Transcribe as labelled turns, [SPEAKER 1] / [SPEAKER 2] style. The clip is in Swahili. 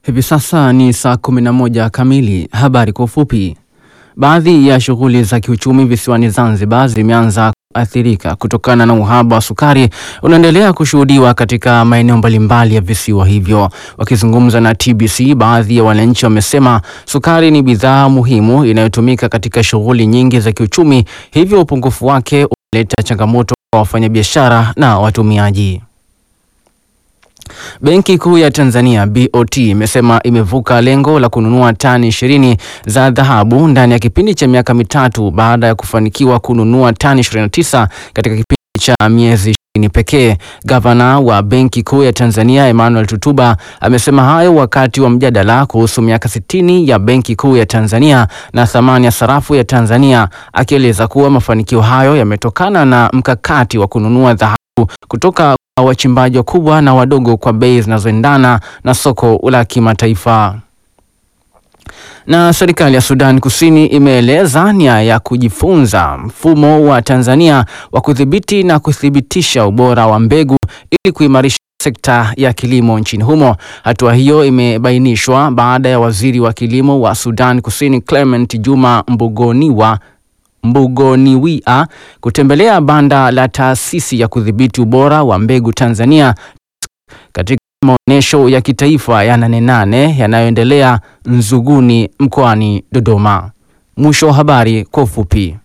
[SPEAKER 1] Hivi sasa ni saa 11 kamili. Habari kwa ufupi. Baadhi ya shughuli za kiuchumi visiwani Zanzibar zimeanza kuathirika kutokana na uhaba wa sukari unaendelea kushuhudiwa katika maeneo mbalimbali ya visiwa hivyo. Wakizungumza na TBC, baadhi ya wananchi wamesema sukari ni bidhaa muhimu inayotumika katika shughuli nyingi za kiuchumi, hivyo upungufu wake unaleta changamoto kwa wafanyabiashara na watumiaji. Benki Kuu ya Tanzania BOT imesema imevuka lengo la kununua tani ishirini za dhahabu ndani ya kipindi cha miaka mitatu baada ya kufanikiwa kununua tani 29 katika kipindi cha miezi ishirini pekee. Gavana wa Benki Kuu ya Tanzania Emmanuel Tutuba amesema hayo wakati wa mjadala kuhusu miaka 60 ya Benki Kuu ya Tanzania na thamani ya sarafu ya Tanzania, akieleza kuwa mafanikio hayo yametokana na mkakati wa kununua dhahabu kutoka kwa wachimbaji wakubwa na wadogo kwa bei zinazoendana na soko la kimataifa. Na serikali ya Sudan Kusini imeeleza nia ya kujifunza mfumo wa Tanzania wa kudhibiti na kuthibitisha ubora wa mbegu ili kuimarisha sekta ya kilimo nchini humo. Hatua hiyo imebainishwa baada ya waziri wa kilimo wa Sudan Kusini Clement Juma Mbugoniwa Mbugoniwia kutembelea banda la taasisi ya kudhibiti ubora wa mbegu Tanzania katika maonyesho ya kitaifa ya Nane Nane yanayoendelea Nzuguni mkoani Dodoma. Mwisho wa habari kwa ufupi.